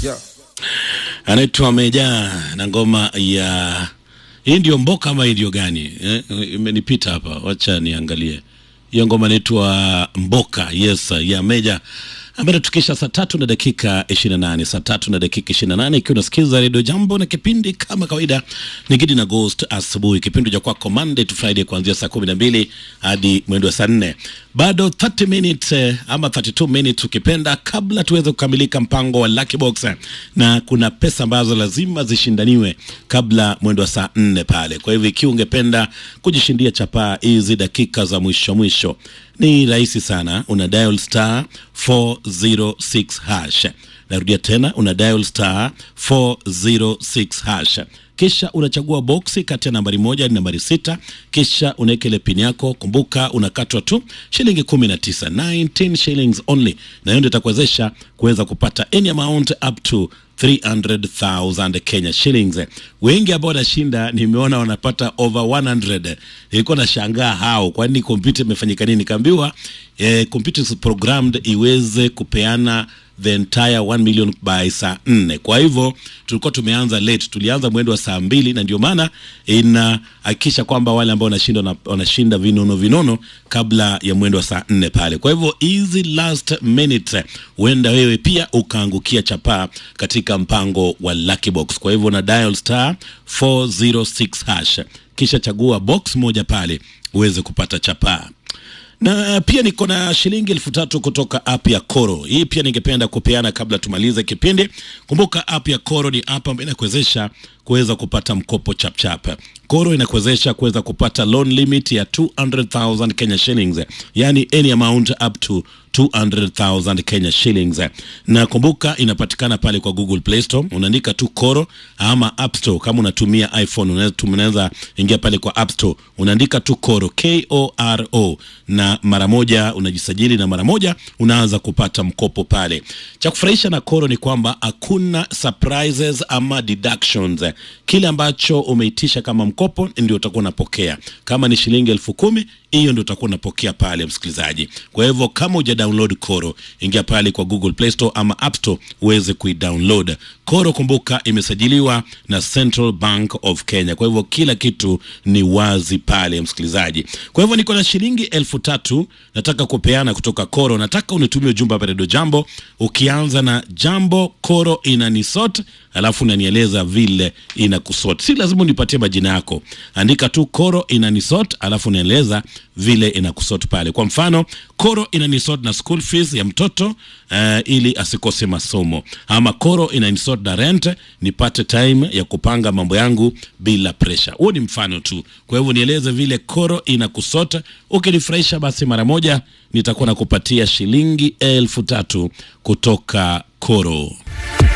Yeah. anaitwa Meja na ngoma ya hii ndio mboka ama hii ndio gani eh? Imenipita hapa, wacha niangalie hiyo ngoma inaitwa Mboka. Yes, ya Meja ambayo tukisha saa tatu na dakika 28 saa tatu na dakika 28 ikiwa unasikiza redio Jambo na kipindi kama kawaida ni Gidi na Ghost asubuhi, kipindi cha kwako Monday to Friday kuanzia saa kumi na mbili hadi mwendo wa saa nne bado 30 minutes eh, ama 32 minutes ukipenda, kabla tuweze kukamilika mpango wa Lucky Box eh, na kuna pesa ambazo lazima zishindaniwe kabla mwendo wa saa nne pale. Kwa hivyo ikiwa ungependa kujishindia chapaa hizi dakika za mwisho mwisho, ni rahisi sana, una dial star 406 hash. Narudia tena, una dial star 406 hash kisha unachagua boksi kati ya nambari moja hadi nambari sita kisha unaweka ile pin yako. Kumbuka unakatwa tu shilingi kumi na tisa 19 shillings only, na hiyo ndio itakuwezesha kuweza kupata any amount up to 300,000 Kenya shillings. Wengi ambao wanashinda nimeona wanapata over 100. Nilikuwa nashangaa hao, kwani kompyuta imefanyika nini? Kaambiwa eh, computer is programmed iweze kupeana the entire 1 million by saa nne. Kwa hivyo tulikuwa tumeanza late, tulianza mwendo wa saa mbili, na ndio maana inahakikisha kwamba wale ambao wanashinda wana- wanashinda vinono vinono kabla ya mwendo wa saa nne pale. Kwa hivyo hizi last minute, huenda wewe pia ukaangukia chapaa katika mpango wa Lucky Box. Kwa hivyo na dial star 406 hash, kisha chagua box moja pale uweze kupata chapaa na pia niko na shilingi elfu tatu kutoka app ya Koro. Hii pia ningependa kupeana kabla tumalize kipindi. Kumbuka app ya Koro ni app ambayo inakuwezesha kuweza kupata mkopo chapchap. Koro inakuwezesha kuweza kupata loan limit ya 200,000 Kenya shillings, yani any amount up to 200,000 Kenya shillings. Na kumbuka inapatikana pale kwa Google Play Store, unaandika tu Koro ama App Store. Kama unatumia iPhone unaweza unaweza ingia pale kwa App Store, unaandika tu Koro K O R O, na mara moja unajisajili na mara moja unaanza kupata mkopo pale. Cha kufurahisha na Koro ni kwamba hakuna surprises ama deductions. Kile ambacho umeitisha kama mkopo ndio utakuwa unapokea. Kama ni shilingi elfu kumi hiyo ndio utakuwa unapokea pale, msikilizaji. Kwa hivyo kama uja download Koro, ingia pale kwa Google Play Store ama App Store uweze kuidownload Koro. Kumbuka imesajiliwa na Central Bank of Kenya, kwa hivyo kila kitu ni wazi pale, msikilizaji. Kwa hivyo niko na shilingi elfu tatu nataka kupeana kutoka Koro. Nataka unitumie ujumbe hapa Redio Jambo ukianza na jambo Koro inanisot, alafu unanieleza vile inakusot. Si lazima unipatie majina yako, andika tu Koro inanisot, alafu unaeleza vile inakusot pale. Kwa mfano Koro inanisot na school fees ya mtoto uh, ili asikose masomo, ama Koro inanisot na rent, nipate time ya kupanga mambo yangu bila pressure. Huo ni mfano tu, kwa hivyo nieleze vile Koro inakusota. Ukinifurahisha basi mara moja nitakuwa nakupatia shilingi elfu tatu kutoka Koro.